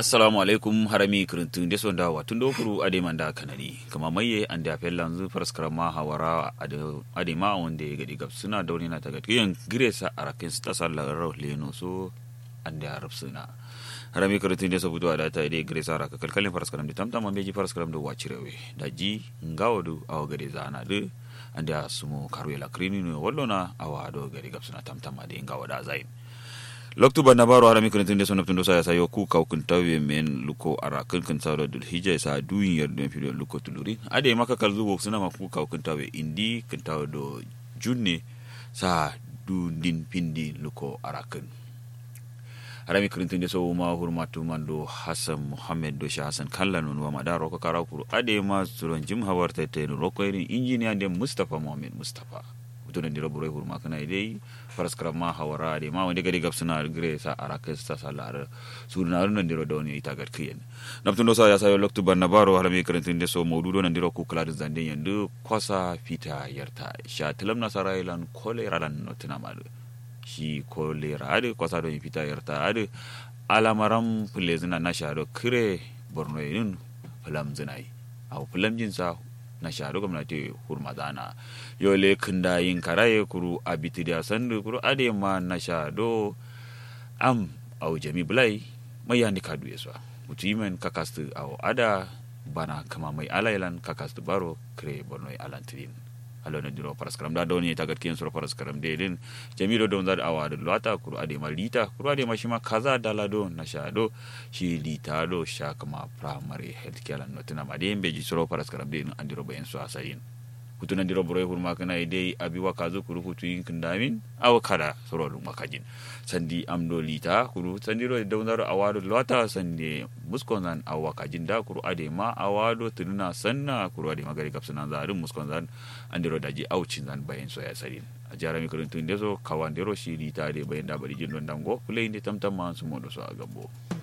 assalamu alaikum harami kirintun deso da watun dokuru ade manda kanani kama maye an da fellan zu faraskar ma hawara ade ma wanda ya gadi gabsuna da wani na ta gadi yan giresa arakin su tasar lagarar leno so an da rafsuna harami kirintun deso budu da ta ide giresa araka kalkalin faraskaram da tamtama beji faraskaram da wacirewe da ji ngawadu awa gade zana du an da sumo karwela krini ne wallona awa do gadi gabsuna tamtama da ngawada zain loktu banda baro harami kun tunde sono tundo saya sayo ku kau kun tawe men luko ara kun kun sawda dul hija sa duin yer den fido luko tuluri ade maka kal zuwo suna ma ku kau kun tawe indi kun tawe do junne sa du din pindi luko ara kun harami kun tunde so ma hurmatu mando hasan muhammad do sha hasan kallan wa madaro ko kara kuru ade ma suron jim hawarta te no ko irin injiniya de mustafa muhammad mustafa tunan dira burai hurma kana dai faraskara ma hawara de ma wanda gari gab suna gre sa araka sa salar surna nan dira da wani ita gar kiyen naptun do sa ya sayo loktu banna baro harami karantin de so maududo nan dira ku kula da zanden yandu kwasa fita yarta sha tilam na sarailan kolera lan notina malu shi kolera ade kwasa do fita yarta ade alamaram fulezina na sha do kire borno yin fulam zinai au fulam jinsa na sharu gwamnati hurmadana yole kinda yin karaye kuru abiti da sandu kuru ade ma na shado am au jami bulai mai yani kadu yeswa mutu yimen kakastu au ada bana kama mai alailan kakastu baro kre bornoi alantirin alo na diro paraskaram da doni ta gatkiyan sura paraskaram de din jami do don zad awa da lata kuru ade ma lita kuru ade ma shima kaza dalado na shado shi lita do sha kama primary health care no tuna ma de beji sura paraskaram de andiro bayan su asayin kutunan diro boro hurma kana ide abi wa kazo kuru kutu yin kindamin aw kada soro lu makajin sandi amdo lita kuru sandi ro da wandaro awado lata sandi muskon zan awa kajin da kuru ade ma awado tununa sanna kuru ade magari kapsunan zarin muskon zan andiro daji aucin zan bayan so ya sarin a jara mi kurun tun deso kawan dero shi lita de bayan da bari jin don dango play inde tamtam man su modo so a gambo